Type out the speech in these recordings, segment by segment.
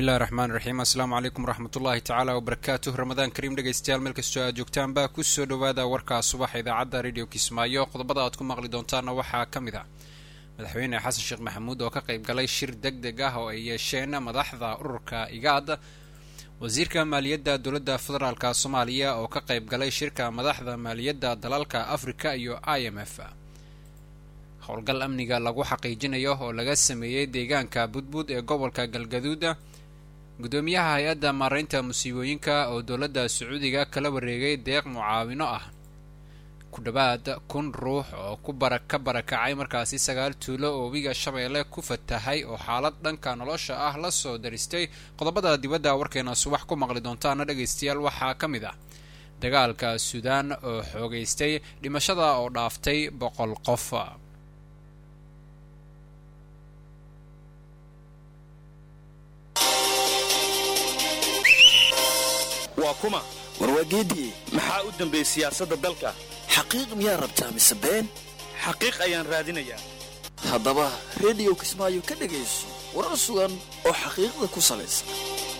bismillahi raxmaan raxiim assalaamu calaykum waraxmatullahi tacaala wabarakaatuh ramadaan kariim dhegaystayaal meel kastoo aad joogtaanba kusoo dhowaada warka subaxa idaacadda radio kismaayo qodobada aad ku maqli doontaana waxaa ka mid ah madaxweyne xasan sheekh maxamuud oo ka qayb galay shir deg deg ah oo ay yeesheen madaxda ururka igaad wasiirka maaliyadda dowladda federaalka soomaaliya oo ka qayb galay shirka madaxda maaliyadda dalalka afrika iyo i m f howlgal amniga lagu xaqiijinayo oo laga sameeyey deegaanka budbud ee gobolka galgaduud guddoomiyaha hay-adda maaraynta musiibooyinka oo dowladda sacuudiga kala wareegay deeq mucaawino ah ku dhowaad kun ruux oo ku bara ka barakacay markaasi sagaal tuulo oo webiga shabeelle ku fatahay oo xaalad dhanka nolosha ah la soo daristay qodobada dibadda warkeena subax ku maqli doontaana dhegaystayaal waxaa ka mid ah dagaalka suudaan oo xoogaystay dhimashada oo dhaaftay boqol qof waa kuma warwaageediye maxaa u dambeeyey siyaasadda dalka xaqiiq miyaa rabtaa mise been xaqiiq ayaan raadinayaa haddaba rediyo kismaayo ka dhegayso warar sugan oo xaqiiqda ku salaysan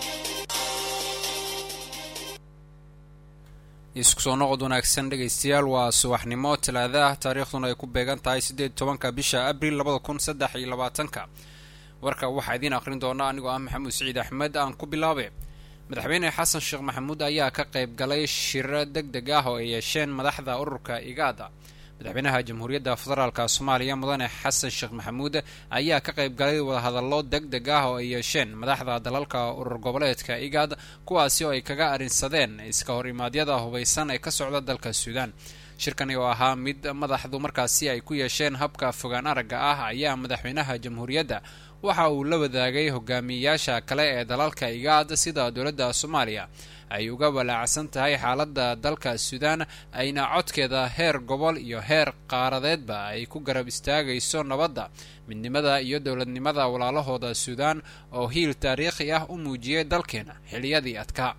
isku soo noqod wanaagsan dhegaystayaal waa subaxnimo talaada ah taariikhduna ay ku beegan tahay siddeed tobanka bisha abril labada kun saddex iyo labaatanka warka waxaa idiin aqrin doona anigoo ah maxamuud siciid axmed aan ku bilaabe madaxweyne xasan sheekh maxamuud ayaa ka qayb galay shiro deg deg ah oo ay yeesheen madaxda ururka igaada madaxweynaha jamhuuriyadda federaalka soomaaliya mudane xasan sheekh maxamuud ayaa ka qayb galay wadahadallo deg deg ah oo ay yeesheen madaxda dalalka urur goboleedka igaad kuwaasi oo ay kaga arrinsadeen iska hor imaadyada hubaysan ee ka socda dalka suudaan shirkani oo ahaa mid madaxdu markaasi ay ku yeesheen habka fogaan aragga ah ayaa madaxweynaha jamhuuriyadda waxa uu la wadaagay hogaamiyeyaasha kale ee dalalka igaad sida dowladda soomaaliya ay uga walaacsan tahay xaaladda dalka suudaan ayna codkeeda heer gobol iyo heer qaaradeedba ay ku garab istaagayso nabadda midnimada iyo dowladnimada walaalahooda suudaan oo hiil taariikhi ah u muujiyay dalkeena xiliyadii adkaa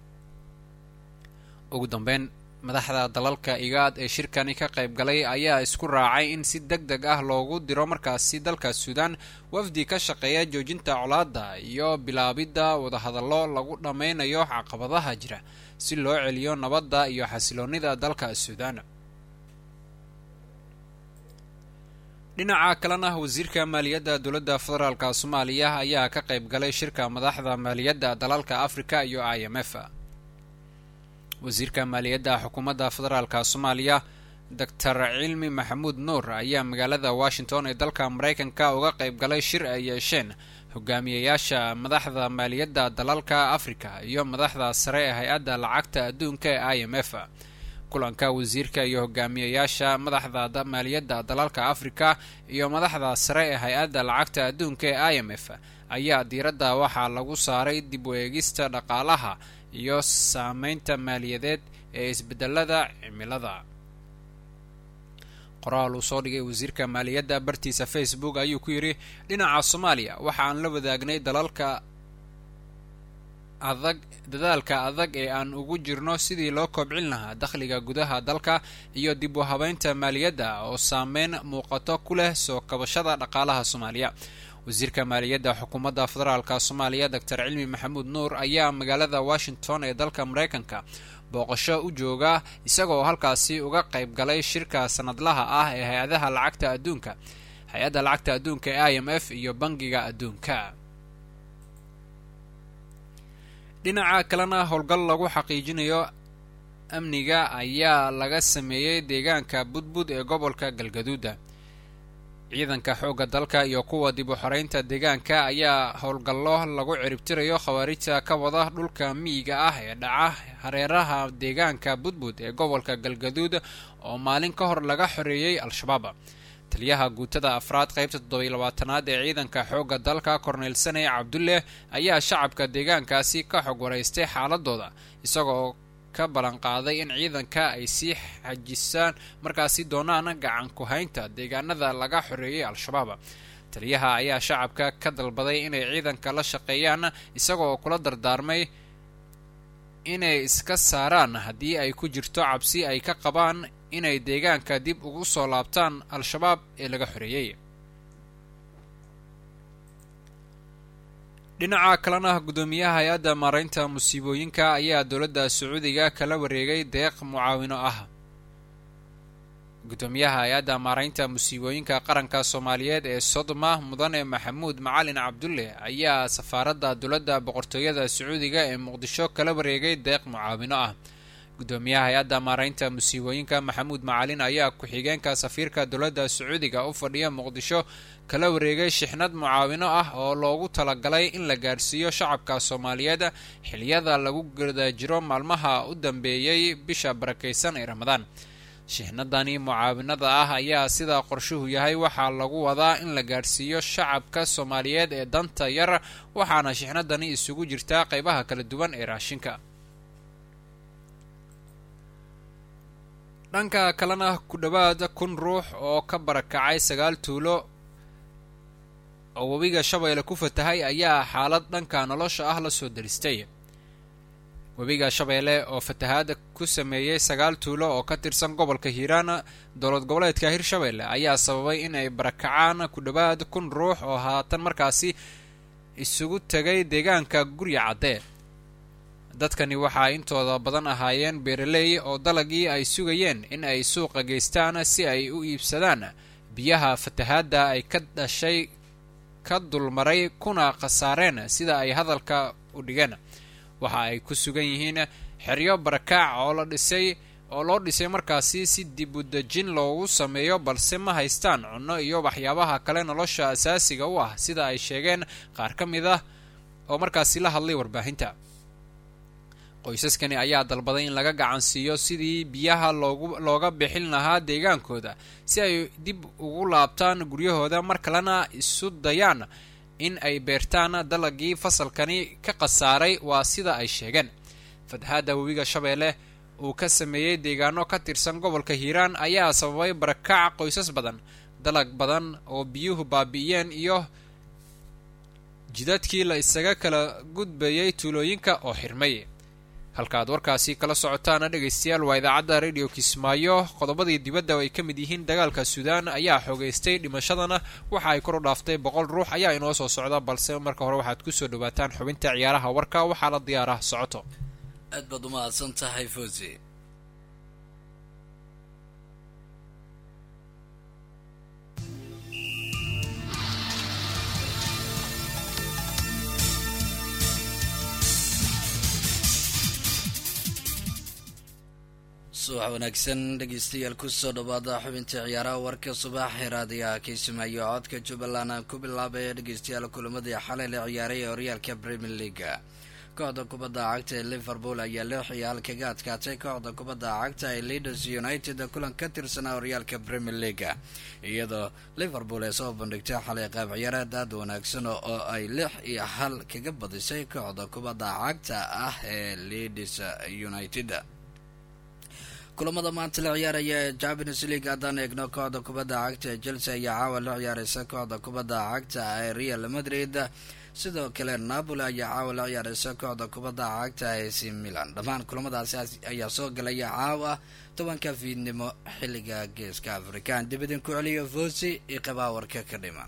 ugu dambeyn madaxda dalalka igaad ee shirkani ka qayb galay ayaa isku raacay in si deg deg ah loogu diro markaasi dalka suudaan wafdi ka shaqeeya joojinta colaadda iyo bilaabidda wadahadallo lagu dhammaynayo caqabadaha jira si loo celiyo nabadda iyo xasiloonnida dalka suudaan dhinaca kalena wasiirka maaliyadda dowladda federaalka soomaaliya ayaa ka qayb galay shirka madaxda maaliyadda dalalka afrika iyo i m f wasiirka maaliyadda xukuumadda federaalka soomaaliya doctor cilmi maxamuud nuur ayaa magaalada washington ee dalka maraykanka uga qayb galay shir ay yeesheen hogaamiyeyaasha madaxda maaliyadda dalalka afrika iyo madaxda sare ee hay-adda lacagta adduunka ee i m f kulanka wasiirka iyo hogaamiyeyaasha madaxda maaliyadda dalalka afrika iyo madaxda sare ee hay-adda lacagta adduunka ee i m f ayaa diiradda waxaa lagu saaray dib u eegista dhaqaalaha iyo saameynta maaliyadeed ee isbedelada cimilada qoraal uu soo dhigay wasiirka maaliyadda bartiisa facebook ayuu ku yidhi dhinaca soomaaliya waxa aan la wadaagnay dalalka adag dadaalka adag ee aan ugu jirno sidii loo kobcin lahaa dakhliga gudaha dalka iyo dib u habeynta maaliyadda oo saameyn muuqato ku leh soo kabashada dhaqaalaha soomaaliya wasiirka maaliyadda xukuumadda federaalka soomaaliya doctor cilmi maxamuud nuur ayaa magaalada washington ee dalka maraykanka booqasho u jooga isagoo halkaasi uga qayb galay shirka sanadlaha ah ee hay-adaha lacagta adduunka hay-adda lacagta adduunka ee i m f iyo bangiga adduunka dhinaca kalena howlgal lagu xaqiijinayo amniga ayaa laga sameeyey deegaanka budbud ee gobolka galgaduuda ciidanka xoogga dalka iyo kuwa dib u xoreynta deegaanka ayaa howlgallo lagu ciribtirayo khawaarijta ka wada dhulka miyiga ah ee dhaca hareeraha deegaanka budbud ee gobolka galgaduud oo maalin ka hor laga xoreeyey al-shabaab taliyaha guutada afraad qaybta toddobiy labaatanaad ee ciidanka xoogga dalka korneyl sane cabdulle ayaa shacabka deegaankaasi ka xog waraystay xaaladooda isagoo ka ballanqaaday in ciidanka ay sii xajisaan markaasi doonaan gacan ku-haynta deegaanada laga xoreeyay al-shabaab taliyaha ayaa shacabka ka dalbaday inay ciidanka la shaqeeyaan isagoo kula dardaarmay inay iska saaraan haddii ay ku jirto cabsi ay ka qabaan inay deegaanka dib ugu soo laabtaan al-shabaab ee laga xoreeyey dhinaca kalena guddoomiyaha hay-adda maaraynta musiibooyinka ayaa dowladda sacuudiga kala wareegay deeq mucaawino ah guddoomiyaha hay-adda maaraynta musiibooyinka qaranka soomaaliyeed ee sodoma mudane maxamuud macalin cabdulle ayaa safaaradda dowladda boqortooyada sacuudiga ee muqdisho kala wareegay deeq mucaawino ah guddoomiyaha hay-adda maaraynta musiibooyinka maxamuud macalin ayaa ku-xigeenka safiirka dowladda sacuudiga u fadhiya muqdisho kala wareegay shixnad mucaawino ah oo loogu talagalay in la gaadhsiiyo shacabka soomaaliyeed xiliyada lagu guda jiro maalmaha u dambeeyey bisha barakaysan ee ramadaan shixnadani mucaawinada ah ayaa sida qorshuhu yahay waxaa lagu wadaa in la gaadhsiiyo shacabka soomaaliyeed ee danta yar waxaana shixnadani isugu jirtaa qeybaha kala duwan ee raashinka dhanka kalena ku dhowaad kun ruux oo ka barakacay sagaal tuulo oo webiga shabeelle ku fatahay ayaa xaalad dhanka nolosha ah la soo daristay webiga shabeelle oo fatahaad ku sameeyey sagaal tuulo oo ka tirsan gobolka hiiraan dowlad goboleedka hirshabeelle ayaa sababay in ay barakacaan ku dhowaad kun ruux oo haatan markaasi isugu tegay deegaanka gurya caddee dadkani waxaa intooda badan ahaayeen beeraley oo dalagii ay sugayeen in ay suuqa geystaan si ay u iibsadaan biyaha fatahaadda ay ka dhashay ka dulmaray kuna khasaareen sida ay hadalka u dhigeen waxa ay ku sugan yihiin xeryo barakaac oo la dhisay oo loo dhisay markaasi si dib u dejin loogu sameeyo balse ma haystaan cunno iyo waxyaabaha kale nolosha asaasiga u ah sida ay sheegeen qaar ka mid ah oo markaasi la hadlay warbaahinta qoysaskani ayaa dalbaday in laga gacansiiyo sidii biyaha loogu looga bixin lahaa deegaankooda si ay dib ugu laabtaan guryahooda mar kalena isu dayaan in ay beertaan dalagii fasalkani ka khasaaray waa sida ay sheegeen fatahaadda webiga shabeelle uu ka sameeyey deegaano ka tirsan gobolka hiiraan ayaa sababay barakac qoysas badan dalag badan oo biyuhu baabi'iyeen iyo jidadkii la isaga kala gudbayay tuulooyinka oo xirmay halkaaad warkaasi kala socotaana dhegaystayaal waa idaacadda radio kismaayo qodobadii dibadda oo ay ka mid yihiin dagaalka suudaan ayaa xoogaystay dhimashadana waxa ay kor u dhaaftay boqol ruux ayaa inoo soo socda balse marka hore waxaad kusoo dhawaataan xubinta ciyaaraha warka waxaa la diyaarah socoto aad baad umahadsan tahay fosi subax wanaagsan dhegeystayaal kusoo dhawaada xubinta ciyaaraha warka subax raadiyaha kaysimaayo codka jubbaland aan ku bilaabay dhegeystayaal kulamadii xalay la ciyaaray ee horyaalka premier leaga kooxda kubadda cagta ee liverpool ayaa lix iyo hal kaga adkaatay kooxda kubadda cagta ee leaders united kulan ka tirsanaa horyaalka premier leaga iyadoo liverpool ay soo bandhigtay xalay qaab ciyaareed aad wanaagsan oo ay lix iyo hal kaga badisay kooxda kubadda cagta ah ee leaders united kulamada maanta la ciyaaraya ee champions league haddaan eegno kooxda kubadda cagta ee chelsea ayaa caawa la ciyaareysa kooxda kubadda cagta ee real madrid sidoo kale napoli ayaa caawa la ciyaareysa kooxda kubadda cagta ee c milan dhammaan kulamadaasi ayaa soo galaya caawa tobanka fiidnimo xilliga geeska afrikaan dib idinku celiyo fosi iyo qabaa warka ka dhima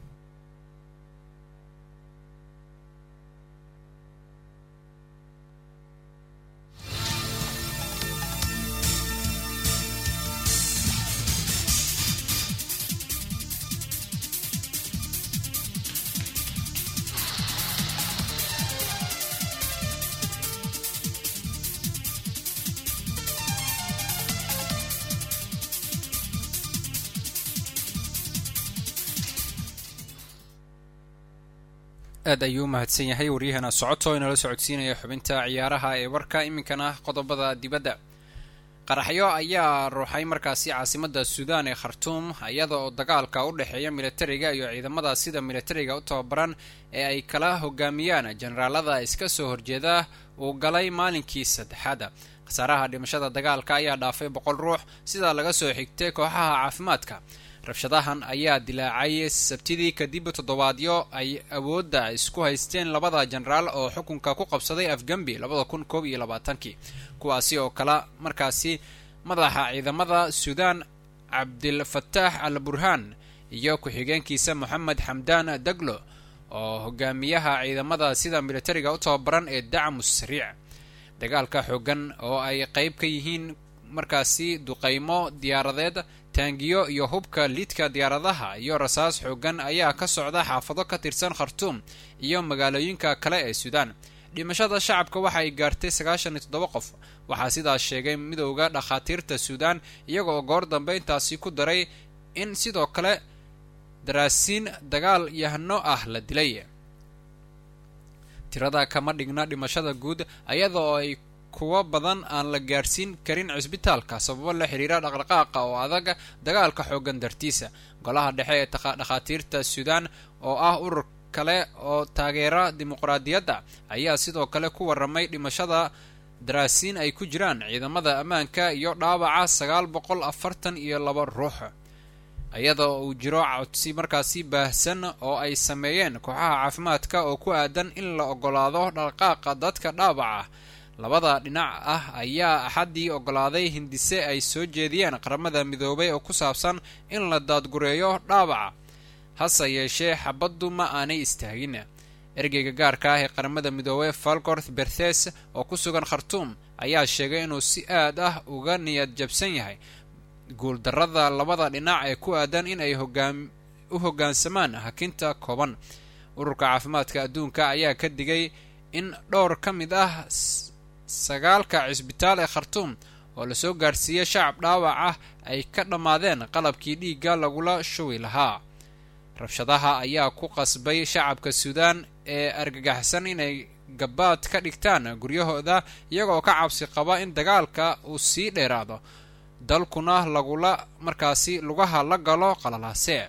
aad ayuu u mahadsan yahay waryahana socoto inala socodsiinaya xubinta ciyaaraha ee warka iminkana qodobada dibadda qaraxyo ayaa ruuxay markaasi caasimadda suudaan ee khartuum iyada oo dagaalka u dhexeeya militariga iyo ciidamada sida militariga u tababaran ee ay kala hogaamiyaan generaalada iska soo horjeeda uu galay maalinkii saddexaad khasaaraha dhimashada dagaalka ayaa dhaafay boqol ruux sidaa laga soo xigtay kooxaha caafimaadka rabshadahan ayaa dilaacay sabtidii kadib toddobaadyo ay awoodda isku haysteen labada jenaraal oo xukunka ku qabsaday afgambi labada kun koob iyo labaatankii kuwaasi oo kala markaasi madaxa ciidamada suudaan cabdilfataax al burhaan iyo ku-xigeenkiisa moxamed xamdaan daglo oo hogaamiyaha ciidamada sida militariga u tababaran ee dacmus sariic dagaalka xoogan oo ay qayb ka yihiin markaasi duqaymo diyaaradeed taangiyo iyo hubka liidka diyaaradaha iyo rasaas xoogan ayaa ka socda xaafado ka tirsan khartuum iyo magaalooyinka kale ee suudaan dhimashada shacabka waxa ay gaartay sagaashan iyo toddoba qof waxaa sidaas sheegay midowda dhakhaatiirta suudaan iyagoo goor dambe intaasi ku daray in sidoo kale daraasiin dagaal yahno ah la dilay tirada kama dhigna dhimashada guud ayada oo ay kuwo badan aan la gaarsiin karin cisbitaalka sababo la xiriira dhaqdhaqaaqa oo adag dagaalka xoogan dartiisa golaha dhexe ee dhakhaatiirta suudaan oo ah urur kale oo taageera dimuqraadiyadda ayaa sidoo kale ku warramay dhimashada daraasiin ay ku jiraan ciidamada ammaanka iyo dhaawaca sagaal boqol afartan iyo laba ruux iyada oo uu jiro codsi markaasi baahsan oo ay sameeyeen kooxaha caafimaadka oo ku aadan in la ogolaado dhaqdhaqaaqa dadka dhaawaca labada dhinac ah ayaa axaddii ogolaaday hindise ay soo jeediyeen qaramada midoobay oo ku saabsan in la daadgureeyo dhaawaca hase yeeshee xabaddu ma aanay istaagin ergeyga gaarka ah ee qaramada midoobey falgorth berthes oo ku sugan khartuum ayaa sheegay inuu si aad ah uga niyad jabsan yahay guuldarrada labada dhinac ee ku aadan in ay hogaam u hoggaansamaan hakinta kooban ururka caafimaadka adduunka ayaa ka digay in dhowr ka mid ah sagaalka cisbitaal ee khartuum oo lasoo gaarsiiyey shacab dhaawac ah ay ka dhammaadeen qalabkii dhiigga lagula shuwi lahaa rabshadaha ayaa ku qasbay shacabka suudaan ee argagaxsan inay gabaad ka dhigtaan guryahooda iyagoo ka cabsi qaba in dagaalka uu sii dheeraado dalkuna lagula markaasi lugaha la galo qalalaase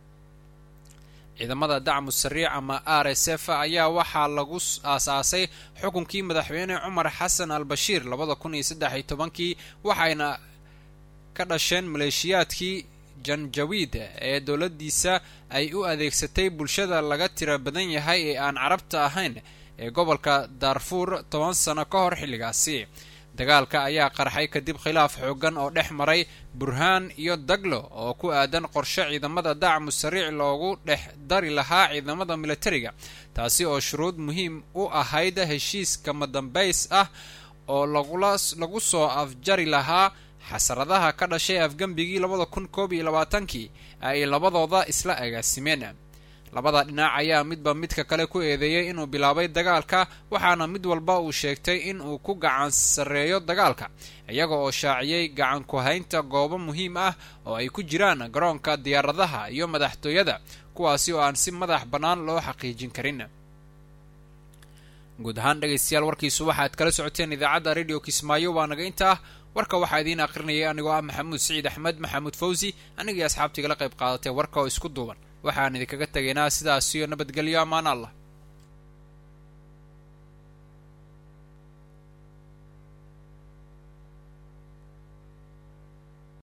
ciidamada dacmu sariic ama r s f ayaa waxaa lagu aasaasay xukunkii madaxweyne cumar xasan al bashiir labada kun iyo saddex iyo tobankii waxayna ka dhasheen maleeshiyaadkii janjawiid ee dowladdiisa ay u adeegsatay bulshada laga tira badan yahay ee aan carabta ahayn ee gobolka daarfuur toban sano ka hor xilligaasi dagaalka ayaa qarxay kadib khilaaf xoogan oo dhex maray burhaan iyo daglo oo ku aadan qorshe ciidamada dacmu sariic loogu dhex dari lahaa ciidamada militariga taasi oo shuruud muhiim u ahayd heshiis kama dambays ah oo lagula lagu soo afjari lahaa xasaradaha ka dhashay afgembigii labada kun koob iyo labaatankii ay labadooda isla agaasimeen labada dhinac ayaa midba midka kale ku eedeeyey inuu bilaabay dagaalka waxaana mid walba uu sheegtay in uu ku gacan sarreeyo dagaalka iyaga oo shaaciyey gacan ku-haynta goobo muhiim ah oo ay ku jiraan garoonka diyaaradaha iyo madaxtooyada kuwaasi oo aan si madax bannaan loo xaqiijin karin guud ahaan dhegaystayaal warkiisu waxaad kala socoteen idaacadda radio kismaayo waa naga inta ah warka waxaa idiin aqrinayay anigoo ah maxamuud siciid axmed maxamuud fawsi anigii asxaabtiigala qayb qaadatay warka oo isku duuban waxaan idinkaga tegaynaa sidaas iyo nabadgelyo ammaan allah